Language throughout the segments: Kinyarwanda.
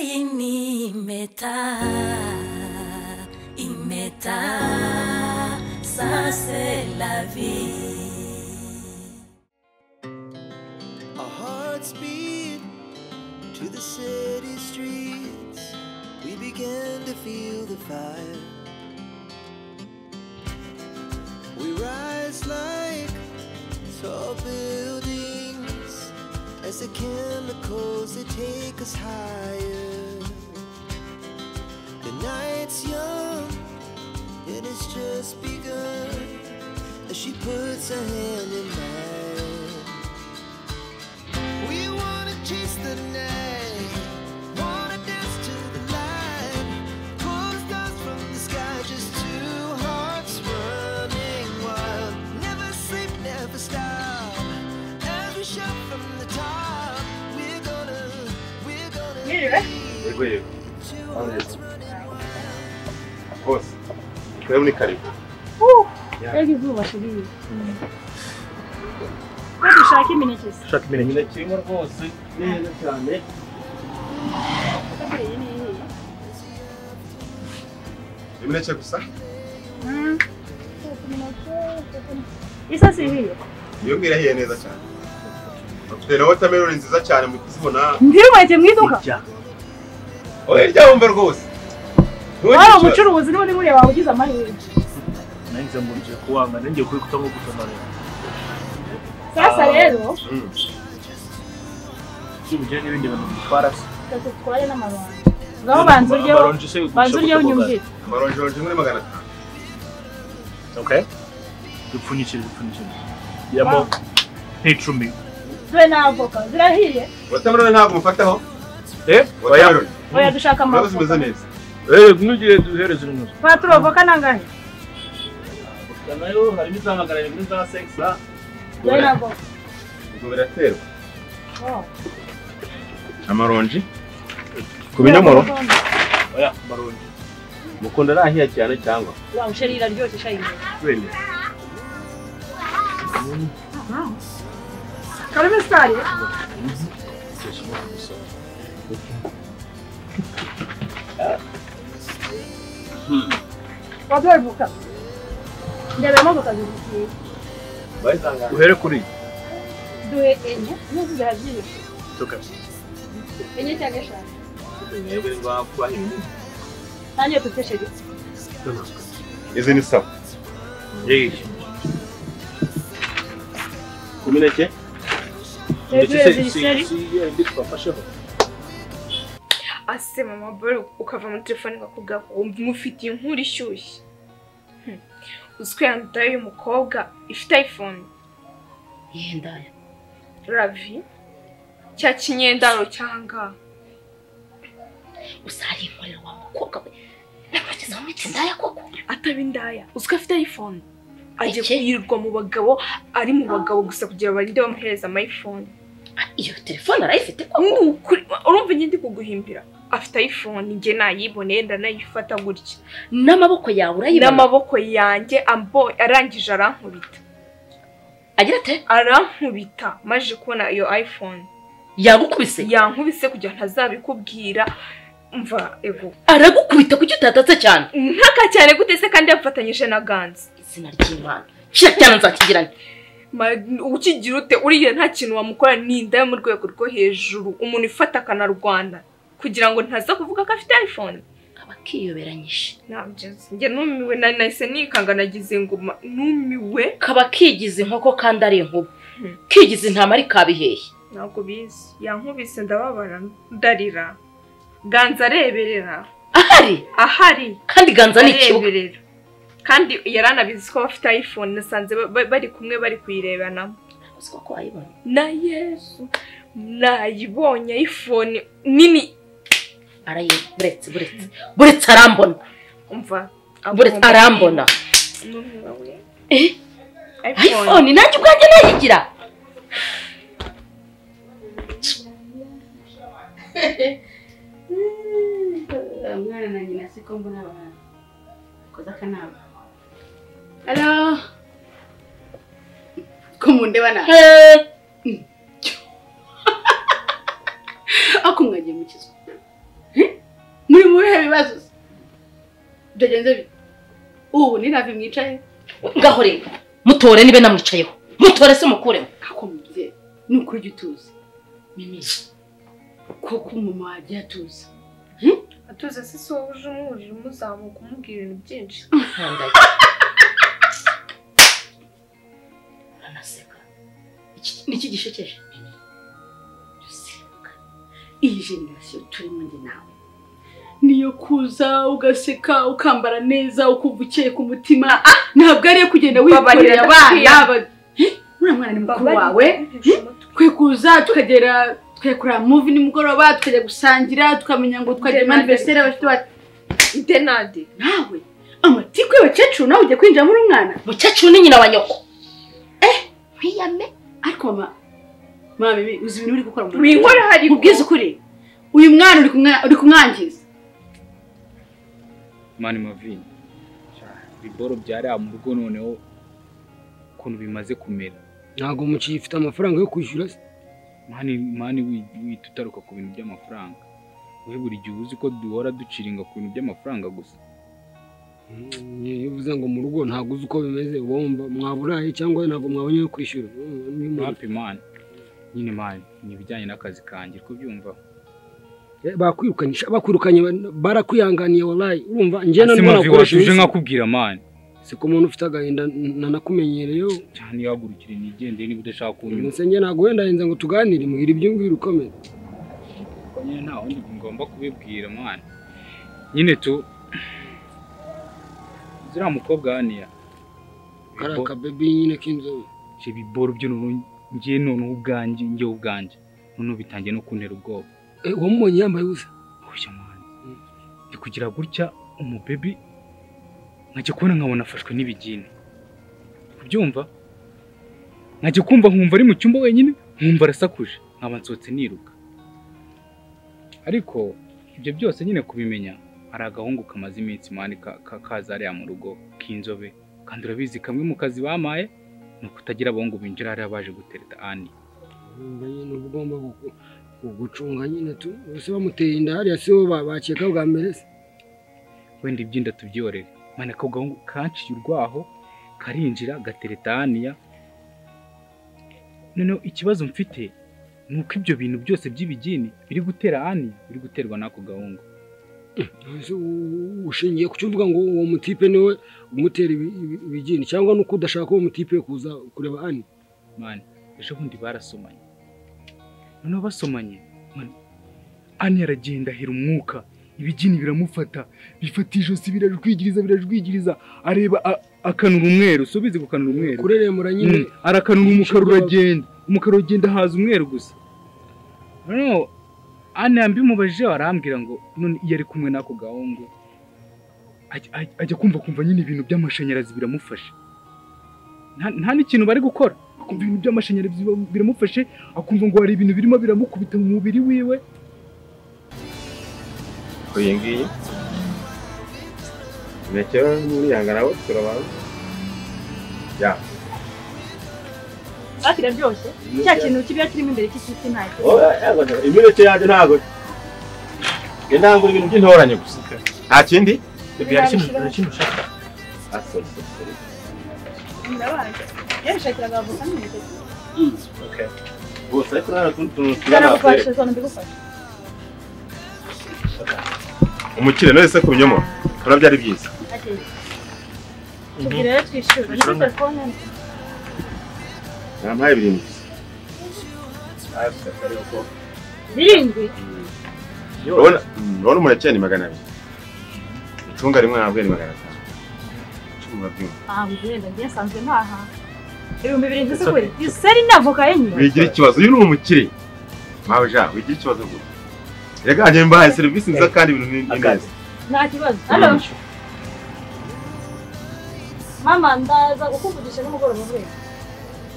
ini meta imeta ça c'est la vie Our hearts beat to the city streets. We begin to feel the fire. We rise like tall buildings as the chemicals they take us higher. The night's young and it's just begun. As she puts her hand in mine. We wanna chase the night, wanna dance to the light, pull stars from the sky, just two hearts running wild. Never sleep, never stop. As we shout from the top, we're gonna, we're gonna Mira. be Urwego two Oh, yes. hearts running wild. rwose rero ni karibu mbega izuba turiye ko dushaka imineke se ushaka imineke imineke irimo rwose ni myiza cyane imineke gusa isa si ibiye iyo ngiyo irahiye neza cyane bafite na watermelon nziza cyane mu kuzibona ndirimwete mu iduka oya ryabumve rwose wari umucuruzi niba uri muriya wabugize amahirwe nanjye mbonye kuwanga nanjye kuri kutango gutonorera sasa Ah. rero Mm. kibujya n'ibindi bintu bitwara se reka dutware n'amaronji ngaho banza uryeho Amaronji se ugurisha banza uryeho ku tugari. unyumvire amaronji muri magana atanu okay dupfunyikire dupfunyikire yamo Wow. nk'icumi dore n'avoka zirahiye watermelon ntabwo umufataho eh oya watermelon oya dushaka urabona zimeze amavoka neza eh ntugire duhereze urunuzi paturo avoka nangahe nayo harimo izamagaranye muri za sekisa dore n'avoka ubwo biraterwa Oh. amaronji ku binyomoro oya amaronji mukunda arahiye cyane cyangwa Wow, sheri iraryoshye shayi wenda karimo isukari wabyara voka ndebemo voka zizitiye uhere kuri duhe enye n'uzi zirabyibushye tuka enye cyangwa eshanu yego ni ngombwa kubaha ibintu nanjye dufite sheri izi ni sawa yeesh ku mineke hejuru hejuru sheri indi twafasheho ase mama bore ukava muri telefone ngakuga wumva umufitiye inkuru ishyushye Hmm. uzi ko yandaye uyu mukobwa ifite iphone yendaya ravi cya kinyendaro cyanga usarinkorera wa mukobwa we nakugezaho miti ndaya koko ataba indaya uzi ko afite iphone agiye Eke. kwirirwa mu bagabo ari mu bagabo gusa kugira ngo barinde bamuhereza amayifone Ah, iyo telefone arayifite ni koko ukuri urumva njye ndi kuguhimbira afite iphone njye nayiboneye ndanayifata gutya n'amaboko yawe urayibona n'amaboko yanjye ambo- arangije arankubita agira ate arankubita maje kubona iyo iphone yagukubise yankubise kugira ngo ntazabikubwira mva ego aragukubita kuki utatatse cyane ntaka cyane gute se kandi yafatanyije na ganza izina ry'imana kira cyane nzakigirane Ma- ukigira ute uriya nta kintu wamukora ni inda yo mu rwego rwo hejuru umuntu ifata akanarwana kugira ngo ntaza kuvuga ko afite iphone abakiyoberanyije nabyizi njye numiwe na- nahise nikanga nagize inguma numiwe kaba kigize inkoko kandi ari inkuba Hmm. kigize intama ari kabihehe ntabwo bizi yankubise ndababara ndarira ganza areberera ahari ahari kandi ganza ni ikibuga bareberera kandi yaranabizi ko bafite iphone nasanze ba- ba- bari kumwe bari kuyirebanamo uziko ko wayibona na yesu nayibonye iphone nini arayiba buretse buretse buretse arambona umva buretse agomba- arambona N'umwe we. Eh? iphone iphone nanjye ubwanjye nayigira mwana na nyina siko mbona abantu koza akanama halo kumundeba na Eh, ako mwagiye mukizwa byagenze bite ubu ni nabi mwicaye gahore mutore nibe namwicayeho mutore se mukureho ako mubyeyi ni ukuri ujya utuza mimi koko umumama wagiye atuza atuze se si wowe uje umwurira umuzamuka umubwira ibintu byinshi Nkandaye. Anaseka. Iki- Niki gishekeje? duseruka iyi generasiyo turimo njye nawe niyo kuza ugaseka ukambara neza ukumva ukeye ku mutima ntabwo ariyo kugenda wikoreye Babarira abana adakwiye. aba- Eh, uriya mwana ni mukuru Babarira wawe ntiheshe umutwe. twe kuza tukagera tukajya kureba muvi nimugoroba tukajya gusangira tukamenya ngo twajya mu Denade. aniveriseri abafite bati denade nawe amatiku y'abakecuru nawe ugiye kwinjiramo uri umwana Mukecuru ni nyina wa nyoko. Eh, ntiyame. ariko mama mama bibi uzi ibintu uri gukora mu mu inkora hari mubwize ukuri uyu mwana uri kumwa- uri kumwangiza mani mavini biboro byari mu rugo noneho ukuntu bimaze kumera ntabwo umukinnyi ufite amafaranga yo kwishyura se mani mani wi- wita utaruka ku bintu by'amafaranga we buri gihe uzi ko duhora duciringa ku bintu by'amafaranga gusa Mm, iyo uvuze ngo mu rugo ntabwo uzi uko bimeze uba wumva mwaburaye cyangwa ntabwo mwabonye ayo kwishyura Mm, niyo mpamvu. hapi mani nyine mani ni ibijyanye n'akazi kanjye ko byumva Eh, bakwirukanyisha bakwirukanye ba- barakwihanganiye warayi urumva ngena ese niho mavi nakoresha watuje iminsi nkakubwira mani si ko umuntu ufite agahinda n- nanakumenyereyeho cyane ihagurukire nigendere niba udashaka kunyuma umusenge ntabwo wenda henze ngo tuganire mbwira ibyumvire ukomeye Kuko nyine nta wundi ngomba kubibwira mwana nyine tu ziriya mukobwa haniya kariya kabebi nyine k'inzobe ibyo biboro byo noneho ngiye noneho ubwanjye ngewe ubwanjye noneho bitangiye no kuntera ubwoba Eh, wamubonye yambaye ubusa bushya mwana ndi kugira gutya umubebi nkajya kubona nkabona afashwe n'ibigini kubyumva nkajya kumva nkumva ari mu cyumba wenyine nkumva arasakuje nkaba nsohotse niruka ariko ibyo byose nyine kubimenya hari agahungu kamaze iminsi mani ka- ka- kaza hariya mu rugo k'inzobe kandi urabizi kamwe mu kazi bamaye ni ukutagira abahungu binjira hariya baje gutereta ani Urumva nyine uba ugomba gu- gu- gucunga nyine tu bose bamuteye inda hariya si bo ba- bakeka bwa mbere se wenda ibyinda tubyorere mana ako gahungu kanciye urwaho karinjira gatereta haniya noneho ikibazo mfite ni uko ibyo bintu byose by'ibigini biri gutera haniya biri guterwa n'ako gahungu Ese u- ushingiye ku cyo uvuga ngo uwo mutipe niwe umutera ibi- ibi- ibigini cyangwa nuko udashaka uwo mutipe kuza kureba ani mani ejo bundi barasomanye noneho basomanye mani ani aragenda ahera umwuka ibigini biramufata bifata ijosi birajwigiriza birajwigiriza areba a- akanura umweru si ubizi gukanura umweru kureremura nyine Mm, arakanura umukara uragenda umukara uragenda haza umweru gusa noneho ane yambimubajije arambwira ngo none iyo ari kumwe n'ako gahungu ajya- ajya- ajya kumva kumva nyine ibintu by'amashanyarazi biramufasha Nta- nta n'ikintu bari gukora akumva ibintu by'amashanyarazi biba- biramufashe akumva ngo hari ibintu birimo biramukubita mu mubiri wiwe iyi ngiyi ntekerezo n'uriyanga nawe turabanza ya hafi iraryoshye cya kintu kiba kirimo imbere cy'isuti ntacyo imineke yanjye ntabwo njye ntangura ibintu by'intoranye gusa nta kindi ndabazi yarishakiraga bavuga n'imineke bose ariko nta tundi tuntu tujyana ndanagufashe zone mbigufashe umukire none se ku binyomoro urabyo ari byiza hakeye tubwire rero twishyura muri telefone ntampaye birindwi gusa birindwi urabona urabona umuneke ni magana abiri icunga rimwe ntabwo ni magana atanu icunga rimwe ntabwo ugenda njye nsanzwe ntaha ibihumbi birindwi se kure iseri n'avoka yenyewe wigira ikibazo uyu ni umukire mpawe ja wigira ikibazo gusa rega njye mbahaye serivisi nziza kandi ibintu ni ni neza nta kibazo hano mama ndaza kukuvugisha nimugoroba urwego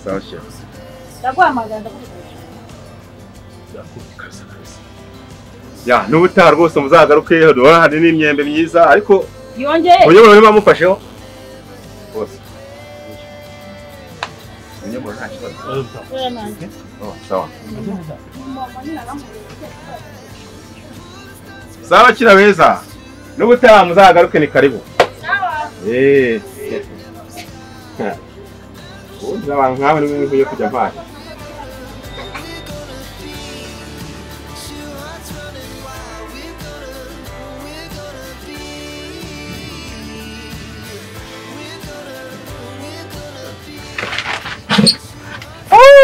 sawa shefu ndaguhamagara ndakuvugisha ya n'ubutaha rwose muzagaruke duhora hari n'imyembe myiza ariko yongeye ubunyobwa niba mufasheho rwose ubunyobwa nta kibazo kubera nanjye Oh, sawa mama nyine aramubwira sawa bakira beza n'ubutaha muzagaruke ni karibu eee ubundi abantu nk'abo ni bimwe nkwiye kujya mpana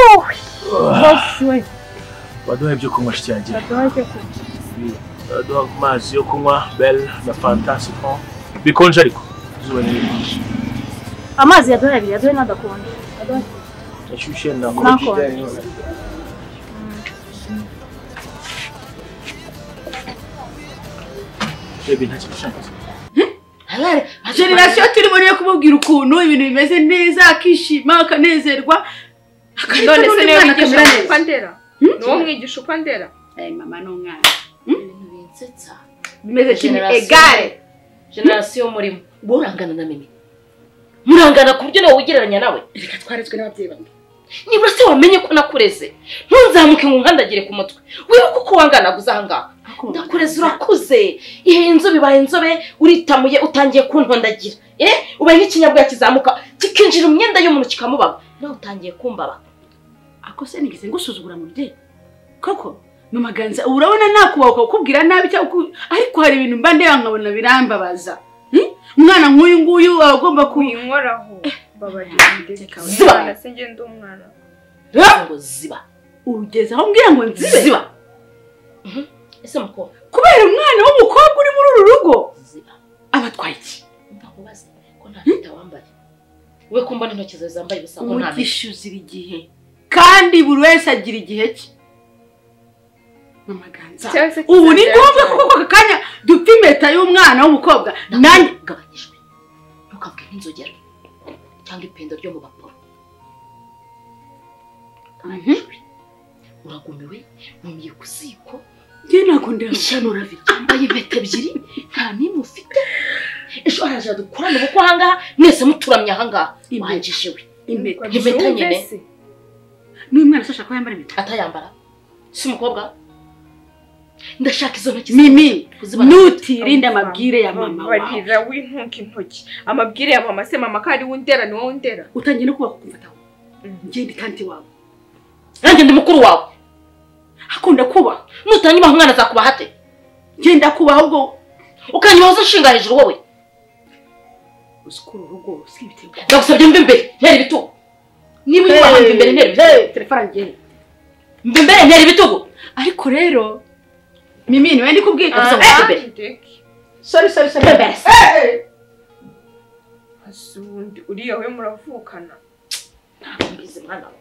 Bosi we baduha ibyo kunywa shyange baduha icyo kurya baduha amazi yo kunywa belle na fanta sifon bikonje ariko izuba ni ryinshi amazi ya dore abiri ya dore n'adakonje Baduha icyo kurya. ashyushye Nakonje. nakonje bebi nta kintu ushaka generasiyo turimo niyo kumubwira ukuntu ibintu bimeze neza akishima akanezerwa akareka none se n'undi niwe mwana akamera wigisha neza uko ndera niwo mwigisha uko ndera Aya mama n'umwana ibintu binsetsa bimeze kimwe Generasiyo. egare generasiyo murimo murangana na mimi murangana ku buryo nawe wigereranya nawe reka twarezwe n'ababyeyi banjye nibura se wamenye ko nakureze ntunzamuke ngo nkandagire ku mutwe wibuke uko wanganaga uza aha ngaha ndakureze urakuze ihe inzobe ibaye inzobe uritamuye utangiye kuntondagira eh ubaye nk'ikinyabwa kizamuka kikinjira mu myenda y'umuntu kikamubaba nawe utangiye kumbaba ako se nigeze ngusuzugura mu bye koko mu maganza ubu urabona nakubaha ukakubwira nabi cyangwa uku- ariko hari ibintu mba ndeba nkabona birambabaza Hmm? umwana nk'uyu nguyu aba agomba ku uyinkoraho Reka we. babagira se njye ndi umwana ngo ziba ugeze aho mbwira ngo nzibe ziba Mhm. ese mukobwa kubera umwana w'umukobwa uri muri uru rugo ziba aba atwaye iki ntakubaze ko nta mpeta wambaye we ko mbona intoki zawe zambaye ubusa ko nta mpeta umugisha uzira igihe kandi buri wese agira igihe cye mu maganza Cyangwa se ubu ni kizagera ngombwa cyane. kuko aka kanya dufite impeta y'umwana w'umukobwa nanjye ugabanyijwe ntukavuge nk'inzogera cyangwa ipendo ryo mu baporo uragumiwe wumiye ku ziko njye ntabwo ndabona ishyano uravi yambaye impeta ebyiri nta n'imwe ufite ejo haraje dukorane kuko ahangaha mwese muturamye ahangaha Impeta. wanjije we impeta impeta nyine n'uyu mwana se ashaka ko yambara impeta atayambara si umukobwa ndashaka izo ntoki mimi kuzibana. nutirinde amabwire ya mama wawe barira w'intuka intoki amabwire ya mama se mama ko ari we ndera ni wowe ndera utangiye no kuba kukumfataho Mhm. njye ndi tanti wawe nanjye ndi mukuru wawe akunda kubaho nutangiba umwana azakubaha ate njye ndakubaho ubwo ukanyoza nshinga hejuru wowe usukura urugo usika ibitego ndagusabye mbe imbere ntera ibitugu niba ujya wahamba imbere ntera ibitugu Hey, telefone ngeni mbe imbere ntera ibitugu ariko rero mimi niwe ndi kubwira Ah. gusa sorry sorry sorry Bebesi. asundi uriya we muravukana Ntabwo mbizi mwana we.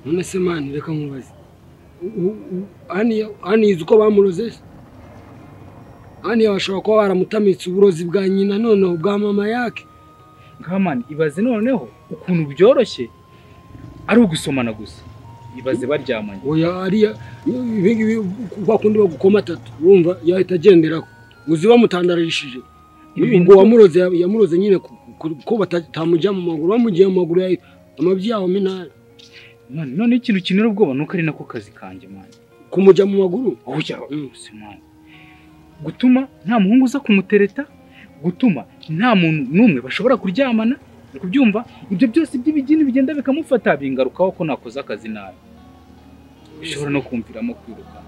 none se mani reka nkubaze U- u- u- Ani- ani izi uko bamuroze se? ani bashobora kuba baramutamitse uburozi bwa nyina noneho bwa mama yake nkamani ibaze noneho ukuntu byoroshye ari ugusomana gusa ibaze baryamanye oya ariya ibi ngibi kwa kundi bagukoma atatu urumva yahita agenderaho uzi bamutandarishije ubwo wamuroze yamuroze nyine ku- ku- ko bata- batamujya mu maguru bamugiye mu maguru ya- amabyi yaho minara mani none ikintu kinera ubwoba nuko ari nako kazi kanjye mani kumujya mu maguru ujya wose mani gutuma nta muhungu uza kumutereta gutuma nta muntu n'umwe bashobora kuryamana uri kubyumva ibyo byose by'ibigeni bigenda bikamufata bingarukaho ko nakoze akazi nabi bishobora no kumviramo kwiruka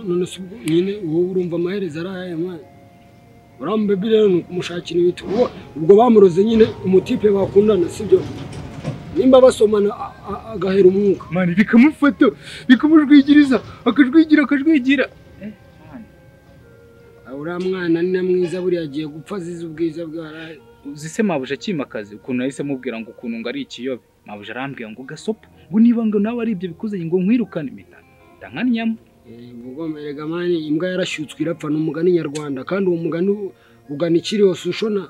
none se ubwo nyine wowe urumva amaherezo ari ayahe mwana uriya mubebi rero ni ukumushakira ibiti Uwo- ubwo bamuroze nyine umutipe bakundana sibyo nimba basomana a- a- agahera umwuka mani bikamufata bikamujwigiriza akajwigira akajwigira Eh, mani. uriya mwana ni na mwiza buriya agiye gupfa azize ubwiza bwaraye uzi se mabuja akimakazi ukuntu nahise mubwira ngo ukuntu ngo ari ikiyobe mabuja arambwira ngo gasopo ngo niba ngo nawe ari ibyo bikuze ngo nkwirukane impeta ndankanyamo ubwomerega mani imbwa yarashyutswe irapfa ni umugani nyarwanda kandi uwo mugani u- ugana ikiriho sushona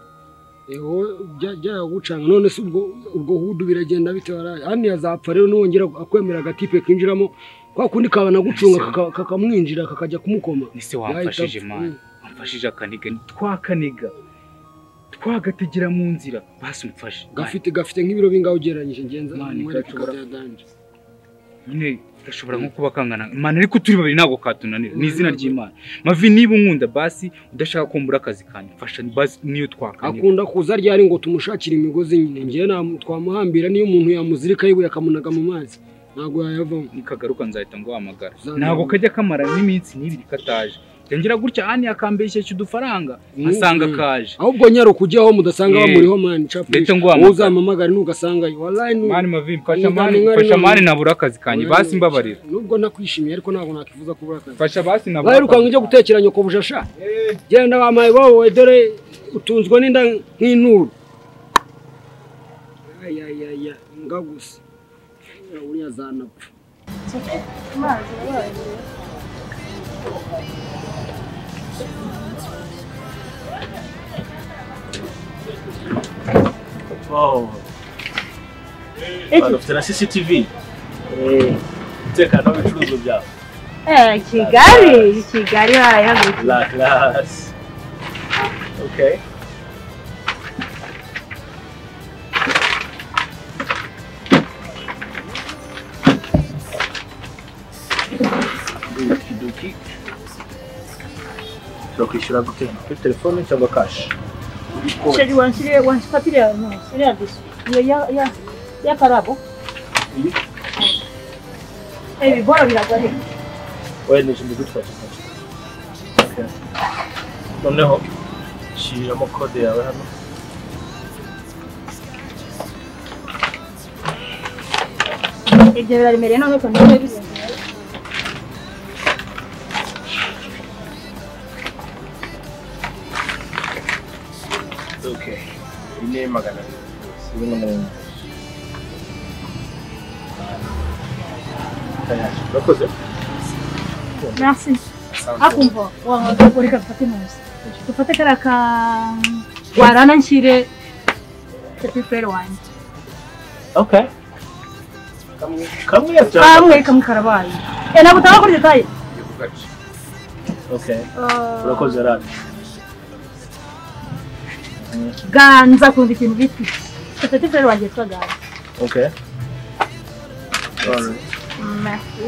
byagucanga none se ubwo ubwo hudu biragenda bite waraye hano yazapfa rero nongera akwemera agatipe kinjiramo kwa kundi kabana gucunga kaka- kakamwinjira kakajya kumukoma nise wamfashije Yahita apfa. mani wamfashije akaniga twakaniga twagategera mu nzira basi umfashe gafite gafite nk'ibiro bingahe ugereranyije ngenza Mani, mwereke gashobora- kabyadanje nyine gashobora nko kuba kangana imana ariko turi babiri ntabwo katunanira ni izina ry'imana mavi niba unkunda basi udashaka ko mbura akazi kanjye mfasha basi niyo twakanyura akunda kuza ryari ngo tumushakire imigozi nyine ngewe nta- twamuhambira niyo umuntu yamuzirika yibuye akamunaga mu mazi ntabwo yayavamo nikagaruka nzahita nguhamagara Uzamenya. ntabwo kajya kamara n'iminsi n'ibiri kataje yongera gutya ani akambeshyeshya udufaranga asanga kaje ahubwo nyaro kujyaho mudasanga Eh, bamuriho mani cafu ndetse ngo wahamagara. uzamamagare nugasangayo wallahi nu- mani mavi mfasha Ni mani ntabwo mfasha nari- mani nabura akazi kanjye Oya, basi mbabarira nubwo nakwishimiye ariko ntabwo nakwifuza kubura akazi mfasha basi nabura baheruka akazi ngo ujye gutekera nyoko bujasha genda bamaye wowe dore utunzwe n'inda nk'inturo ayayaya nga gusa uriya zanapfa Amazi yabaye. Oh. Hano ufite na CCTV. Umutekano w'ibicuruzwa byawe. Eh, Kigali, Kigali bayahagurukiye. La classe. Okay. Okidoki. Ushobora kwishyura gute? Kuri telefone cyangwa kashi? Sheri wanshirie wanshipapiria no, siria disu. Ya ya ya ya karabo. Eh, bibora biragwa he. Oya ni ikintu gutwa gifasha. Okay. Noneho shyiriramo kode yawe hano. Ibyo biraremereye none ko ntabwo bizenze. Okay. Ine magana abiri. Sibe n'umuntu. Kanyasha, Urakoze. Merci. Asante. Akumva wa ureka dufate neza. Dufate kara ka warana nshyire tepiperi wanjye. Okay. Kamwe kamwe cyangwa Kamwe kamwe karabaye. Eh, ntabwo utanga kuri detaye. Okay. Urakoze rad. Ganza kumva ikintu bita iki. Tepiperi wanjye yitwa Ganza. Okay. Sorry. Merci.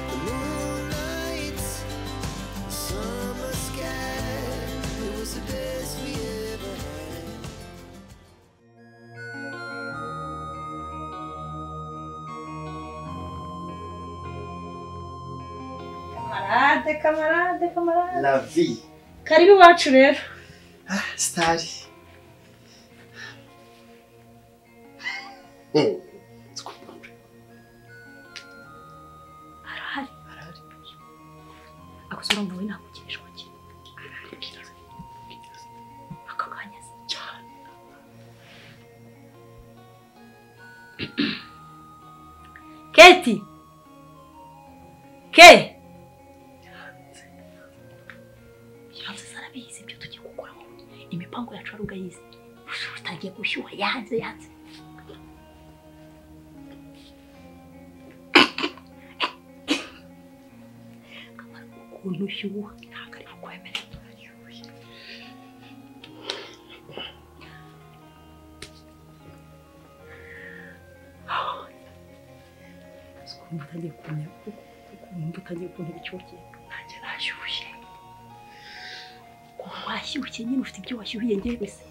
The moonlight, the summer sky. It was the best we ever had. Kamarade, kamarade, kamarade. La vie. Karibu iwacu rero. Sitari. akosora ngo wowe nakugirishwa ki ako kanya se cyane Keti. Ke. iranze zarabizi ibyo tugiye gukoramo imipango yacu ari ugayizi ushobora utangiye gushyuha yanze yanze ukuntu ushyuha ntabwo ari bukwemere ukumva utangiye kumenya ukumva utangiye kumenya icyokere nanjye nashyushye kuba washyushye nyine ufite ibyo washyuhiye njyewe se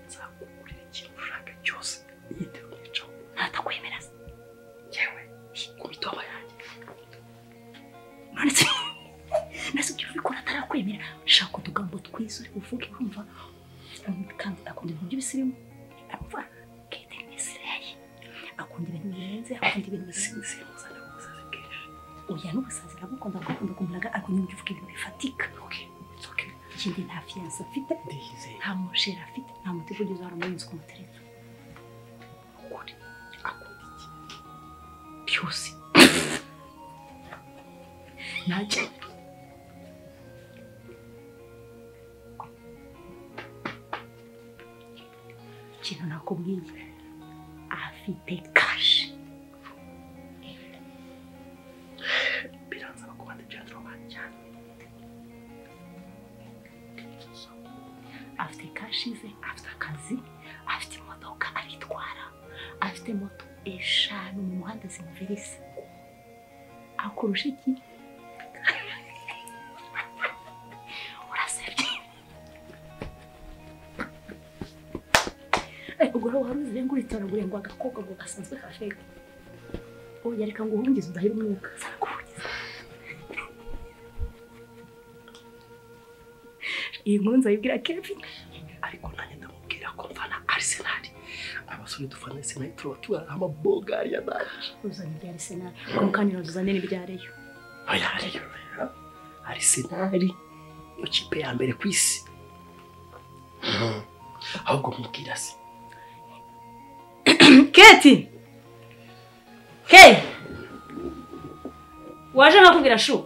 nzakugurira ikintu ushaka cyose yitewe kwicaho ntatakwemerera se yewe ku mitoma yanjye none se nase ibyo ubikora atarakwemerera shaka utugambo twiza uri buvuge wumva kandi akunda ibintu by'ibisirimu amva kete n'isireye akunda ibintu birenze akunda ibintu birenze oya n'ubusazi arabukunda kuko akunda kumuraga akunda ibintu bivuga ibintu bifatika ikindi nta fiyanse afite nta musheri afite nta muti uvugiza wari umurinzi ku mutereka ukuri akunda iki byose ntacyo ikintu nakubwiye afite kashi biransaba kubanda ibyanzuro banjye cyane afite kashi ze afite akazi afite imodoka aritwara afite moto eshanu mu muhanda zimuvirisa akurusha iki urasebye Eh, ubwo rero wari uzi ngo uritoragure ngo agakobwa ngo gasanzwe kasheke oya reka ngo uhungize udahira umwuka sarakuhungiza iyi nkuru nzayibwira kevin ariko nanjye ndamubwira ko mfana arisenali abasore dufana arisenali turaba tubara amabogari ya naje uzana ibya arisenali kumukanira uzane n'ibya reyo oya reyo arisenali niyo kipe ya mbere ku isi ahubwo mubwira se keti hey waje nkakubwira shu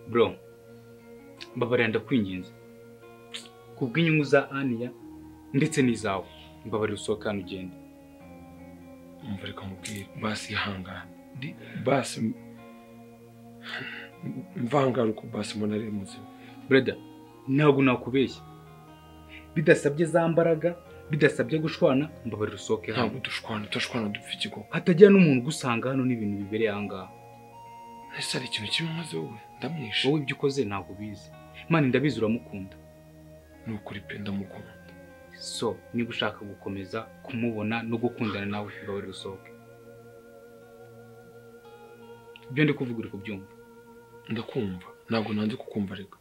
bro mbabarira ndakwinginze kubw'inyungu za aniya ndetse n'izawe mbabarira usohoka hano ugende umva reka mubwire basi ihangane Ndi- basi m- mvangara uko basi umuntu ari muzima breda ntabwo nakubeshya bidasabye za mbaraga bidasabye gushwana mbabarira usohoke hano ntabwo dushwana tudashwana dupfa ikigo hatagira n'umuntu ugusanga hano n'ibintu bibereye aha ngaha ese hari ikintu kibi umaze wowe ndamwishe wowe ibyo ukoze ntabwo ubizi mani ndabizi uramukunda ni ukuri pe ndamukunda so niba ushaka gukomeza kumubona no gukundana nawe mbabarira usohoke ibyo ndi kuvuga uri kubyumva ndakumva ntabwo nanze kukumva reka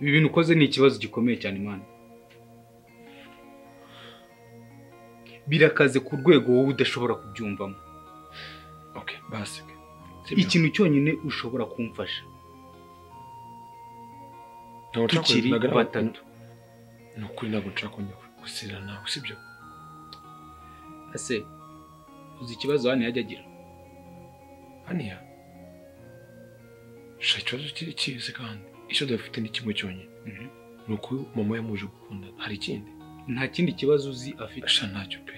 ibi bintu ukoze ni ikibazo gikomeye cyane mani birakaze ku rwego wowe udashobora kubyumvamo basi ke ikintu cyonyine ushobora kumfasha Ntabwo nshaka tukiri kongera- batatu ni ukuri ntabwo nshaka kongera gusira nawe sibyo ese uzi ikibazo hano yajya agira haniya sha ikibazo kiri kizi kandi icyo dufite ni kimwe cyonyine ni uko mama yamuje gukundana hari ikindi nta kindi kibazo uzi afite sha ntacyo pe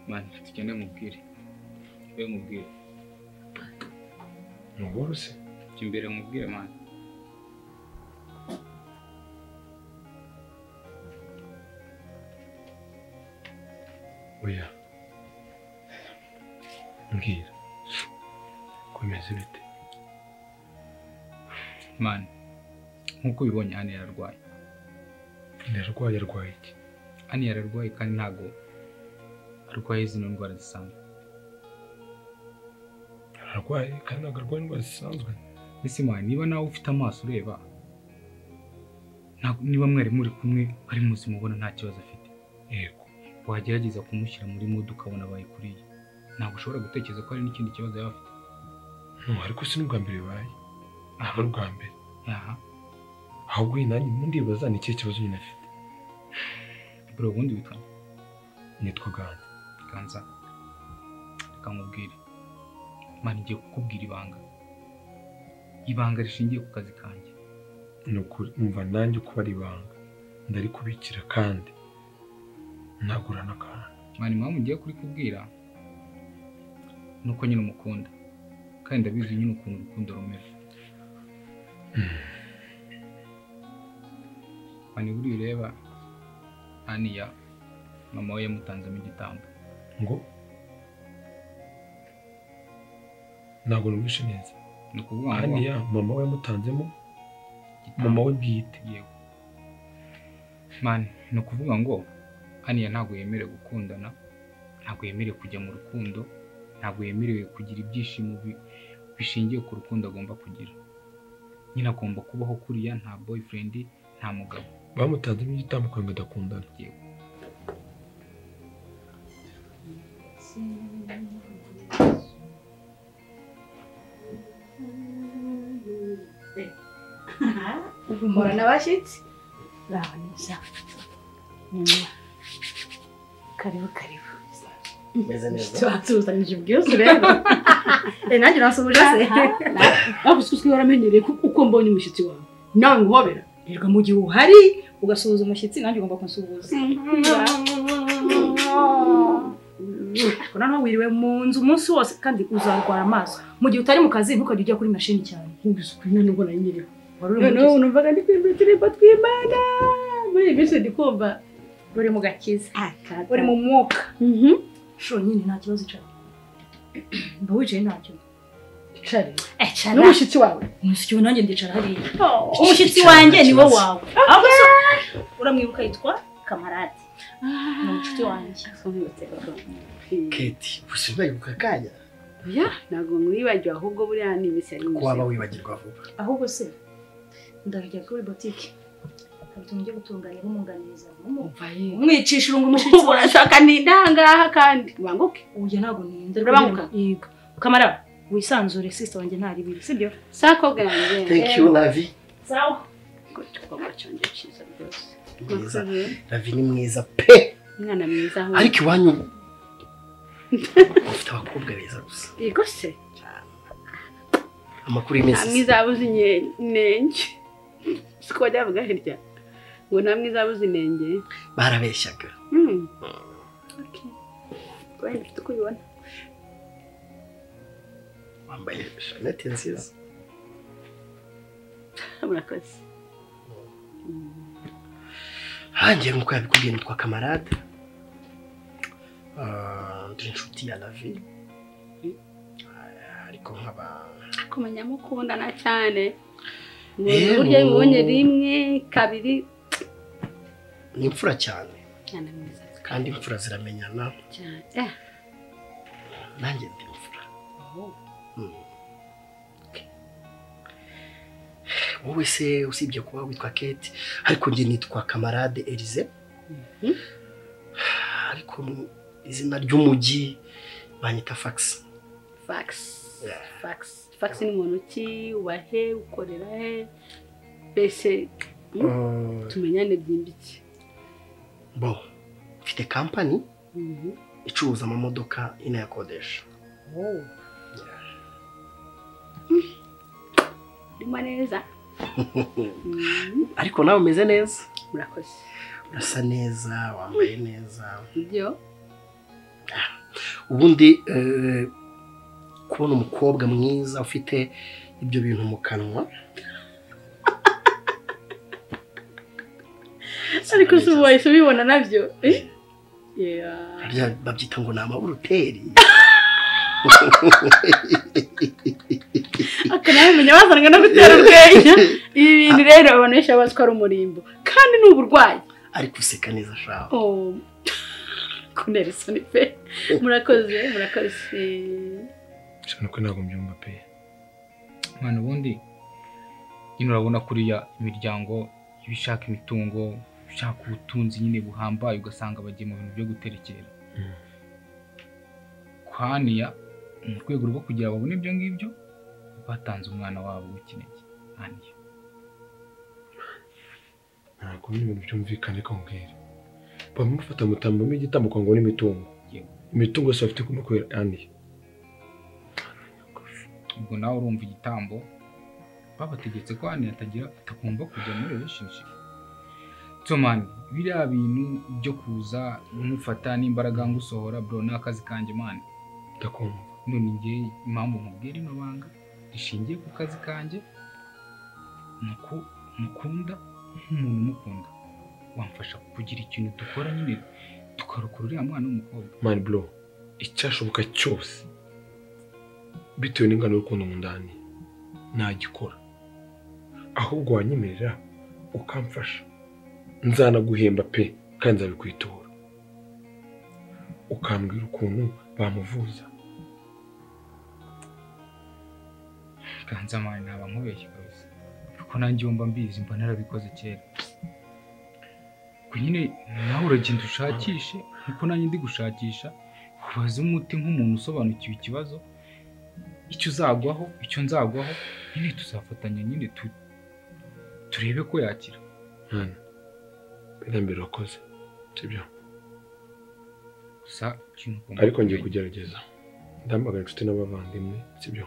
mani tugende mubwire we mubwire ni uworoshye jya imbere mubwire mani oya mbwira komeza ibiti mani nk'uko ubibonye hano yararwaye ndarwaye arwaye iki hano yararwaye kandi ntabwo arwaye zino ndwara zisanzwe ararwaye kandi ntabwo arwaye indwara zisanzwe ese mani niba nawe ufite amaso ureba ntabwo- niba mwari muri kumwe ari muzima ubona nta kibazo afite yego wagerageza kumushyira muri mudu ukabona bayikuriye ntabwo ushobora gutekereza ko hari n'ikindi kibazo yaba afite no ariko si n'ubwa mbere bibaye ntabwo ari ubwa mbere aha ahubwo iyi nanjye ndimo ndibaza ni ikihe kibazo nyine afite bro ubundi witwa nitwa ganda ganza reka nkubwire mani ngiye kukubwira ibanga ibanga rishingiye ku kazi kanjye ni ukuri umva nanjye uko ari ibanga ndarikubikira kandi ntagura n'akantu mani impamvu ngiye kurikubwira ni uko nyine umukunda kandi ndabizi nyine ukuntu urukundo rumera mani buriya ureba aniya mama we yamutanzemo igitambo ngo ntabwo numvishe neza ni ukuvuga ngo aniya mama we yamutanzemo mama we bwite yego mani ni ukuvuga ngo haniya ntabwo yemerewe gukundana ntabwo yemerewe kujya mu rukundo ntabwo yemerewe kugira ibyishimo bi- bishingiye ku rukundo agomba kugira nyine agomba kubaho kuriya nta boyfriend nta mugabo bamutanzemo igitambo kandi adakundana uhura n'abashyitsi urabona ibya karibu karibu meze neza batuzanije ubwiyuzu rero nanjye urasuhuje se bavuze ko twihora amenyereye ko uko mbonye umushyitsi wawe nawe nguhobera rerwa mu gihe uhari ugasuhuza umushyitsi nanjye ugomba kunsuhuza ariko noneho wiriwe mu nzu umunsi wose kandi uzarwara amaso mu gihe utari mu kazi ntukajya ujya kuri mashini cyane nubwo nari nyiriwe noneho numvaga ndi kwimba uturimbo tw'imana muri iyi minsi ndi kumva uri mu gakiza uri mu mwuka shuro nyine nta kibazo cyane mba wicaye ntacyo n'umushyitsi wawe umushyitsi wawe nanjye ndicara hariya umushyitsi wanjye ni wo wawe ahubwo se uramwibuka yitwa kamarade ni umushyitsi wanjye keti gusa wibagiwe aka kanya ya ntabwo mwibagiwe ahubwo buriya ni iminsi yari ko waba wibagirwa vuba ahubwo se ndajya kuri botike nkabituma njye gutunganya n'umwunganizi umwicisha urungu umushyitsi wawe urashaka ni indangaha kandi banguke uya ntabwo ninda Urabanguka? yego kamara wisanzure sisita wanjye ntari ibiri sibyo sakobwa yanjye thank you lavi sawa igikombe cyanjye cyiza rwose mwiza Murakoze. lavi ni mwiza pe umwana mwiza we. ariko iwanyu ufite abakobwa beza gusa yego se amakuru nta y'iminsi mwiza wabuze inye- inenge siko bajya bavuga hirya ngo nta mwiza wabuze inenge barabeshyaga Hmm. Okay. Wenda ufite uko ubibona wambaye shanete nziza murakoze hanjye nk'uko yabikubwiye nitwa kamarade Ah, ndi inshuti ya lavi Ah, ariko nkaba kumenya mukundana cyane Eh, burya mu- bibonye rimwe kabiri ni imfura cyane mwana mwiza kandi imfura ziramenyana cyane Eh, nanjye ndi imfura oh. Mm. wowe se usibye kuba witwa kate ariko njye nitwa kamarade erize ariko mu izina ry'umujyi banyita fagisi fax fax fax ni muntu ki wahe ukorera he mbese mm, Mm. tumenyane byimbitse bo mfite kampani Mhm. icuruza amamodoka inayakodesha Oh. Ndimo neza ariko nawe umeze neza murakoze urasa neza wambaye neza ibyo ubundi eh, kubona umukobwa mwiza ufite ibyo bintu mu kanwa ariko si ubu wahise ubibona nabyo Eh? Yeah. harya babyita ngo ni amaburuteri akanabimenya bazanwe no gutera urwenya ibi bintu rero abantu benshi baba bazi ko ari umurimbo kandi ni uburwayi ariko useka neza shaho Oh. kunera isoni pe murakoze murakoze cyane ko ntabwo mbyumva pe mwana ubundi nyine urabona kuriya imiryango iba ishaka imitungo ishaka ubutunzi nyine buhambaye ugasanga bagiye mu bintu byo guterekera kwa haniya mu rwego rwo kugira ngo babone ibyo ngibyo batanze umwana wabo w'ikinege haniya ntabwo bino bintu byumvikane ko mbwira bamufata mutambamo igitambo kwa ngo n'imitungo imitungo yose bafite kumukorera aniya ubwo nawe urumva igitambo babategetse ko haniya atagira atagomba kujya muri relationship so man biriya bintu byo kuza umufata n'imbaraga ngo usohora bro ni akazi kanjye man ndakumva none njye impamvu mubwira ino banga rishingiye ku kazi kanjye ni uko mukunda nk'umuntu umukunda wamfasha kugira ikintu dukora nyine tukarokora uriya mwana w'umukobwa mani bro icyashoboka cyose bitewe n'ingano y'urukundo mu ndani nagikora ahubwo wanyemerera ukamfasha nzanaguhemba pe kandi nzabikwitura ukambwira ukuntu bamuvuza ganza mani naba nkubeshye kabisa kuko nanjye wumva mbizi mba narabikoze kera ubwo nyine nawe uragenda ushakishe nkuko nanjye ndi gushakisha ubaze umuti nk'umuntu usobanukiwe ikibazo icyo uzagwaho icyo nzagwaho nyine tuzafatanya nyine tu- turebe ko yakira mwana mbere mbere wakoze sibyo gusa ikintu ugomba ariko ngiye kumenya- kugerageza ndamagana inshuti n'abavandimwe sibyo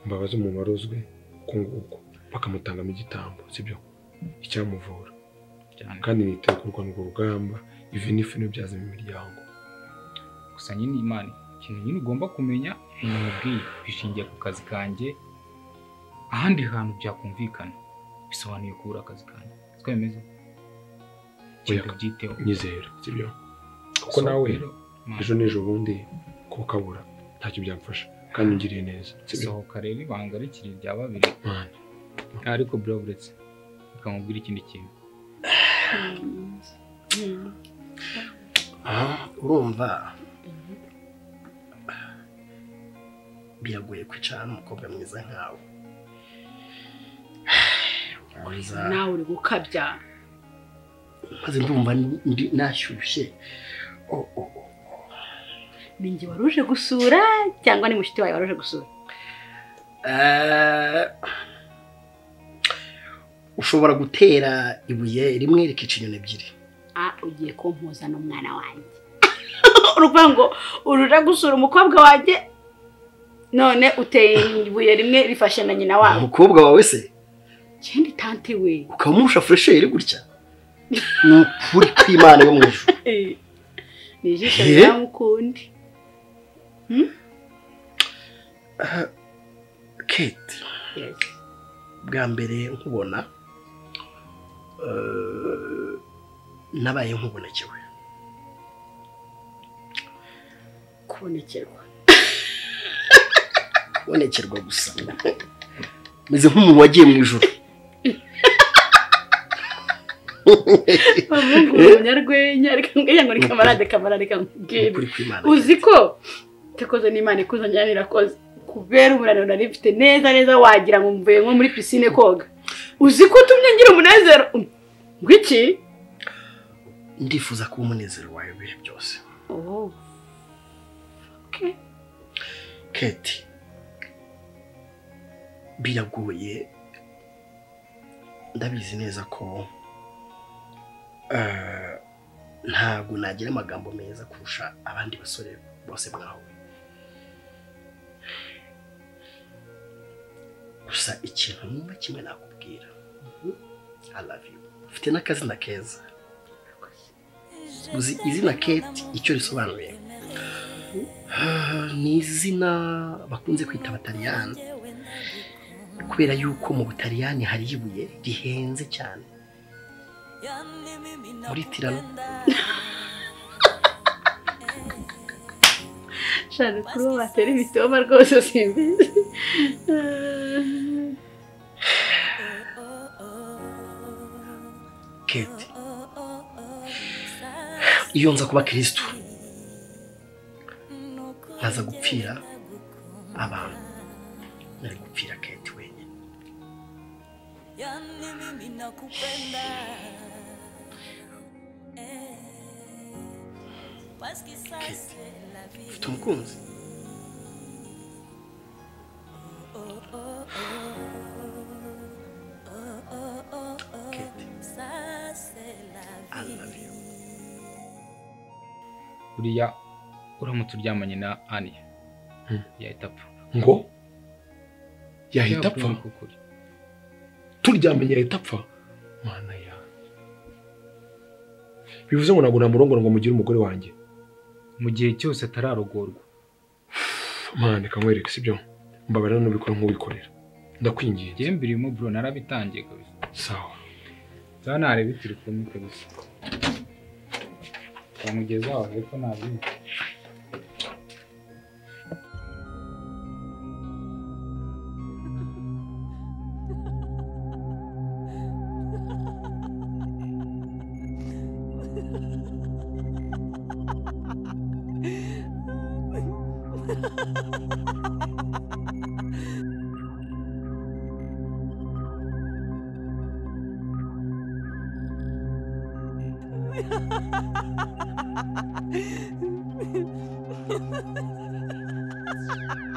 mbabaza umuntu warozwe uko nguko bakamutangamo igitambo sibyo icyamuvura kandi niteguye kurwana urwo rugamba ivi n'ifu ntibyazemo imiryango gusa nyine imana ikintu nyine ugomba kumenya ibintu mubwiye bishingiye ku kazi kanjye ahandi hantu byakumvikana bisobanuye kubura akazi kanjye siko bimeze Oya, nyizera sibyo kuko So, nawe rero, Imana- ejo n'ejo bundi kuba ukabura ntacyo byamfasha kandi ungiriye neza sibyo sohoka rero ibanga rikiri rya babiri ariko buriya buretse bikamubwira ikindi kintu Ah, urumva biragoye kwicara n'umukobwa mwiza nkawe Ubanza- nawe uri gukabya maze ndumva ndi- ndi- nashyushye Oh, oh, oh. ni njye wari uje gusura cyangwa ni mushiki wawe wari uje gusura Eh, ushobora gutera ibuye rimwe rikica inyoni ebyiri ah ugiye kumpuza n'umwana wanjye uruvuga ngo uruje gusura umukobwa wanjye none uteye ibuye rimwe rifashe na nyina wabo umukobwa wawe se kindi tante we ukamumusha furesheri gutya ni ukuri kw'imana yo mu ijuru Eh, ni ijisho Eh? rya mukundi Ah, kate bwa mbere nkubona eh, nabaye nkubonekewe kubonekerwa kubonekerwa gusa meze nk'umuntu wagiye mu ijoro abahungu umunyarwenya reka ngira ngo ni kamarade kamarade reka nkubwire Ukuri kw'Imana. uzi ko utakoze n'imana ikuzanira nirakoze kubera umunaniro nari mfite neza neza wagira ngo mvuye nko muri pisine koga uzi ko utumye ngira umunezero Um, ngwiki ndifuza kuba umunezero wawe ibihe byose oh. kate biragoye ndabizi neza ko eh, ntabwo nagira amagambo meza kurusha abandi basore bose mwahuye gusa ikintu nimba kimwe nakubwira I love you ufite n'akazina keza uzi izina kate icyo risobanuye Ah, ni izina bakunze kwita abataliyani kubera yuko mu butaliyani hari ibuye rihenze cyane muri tirano shana kuri bo batera imitoma rwose simbizi kate iyo nza kuba kirisitu nkaza gupfira abantu nari gupfira kate wenyine ufite umukunzi buriya uramutse uryamanye na aniya yahita apfa ngo yahita apfa Byaba ukuri. turyamye yahita apfa mana ya bivuze ngo ntabwo namurongora ngo mugire umugore wanjye mu gihe cyose atararogorwa mana reka nkwereke sibyo mbabarira nubikora nk'uwikorera ndakwingiye njyewe mbirimo bro narabitangiye kabisa sawa za nareba turi kumwe kabisa bamugeza aho hepfo ntabizi Thank you.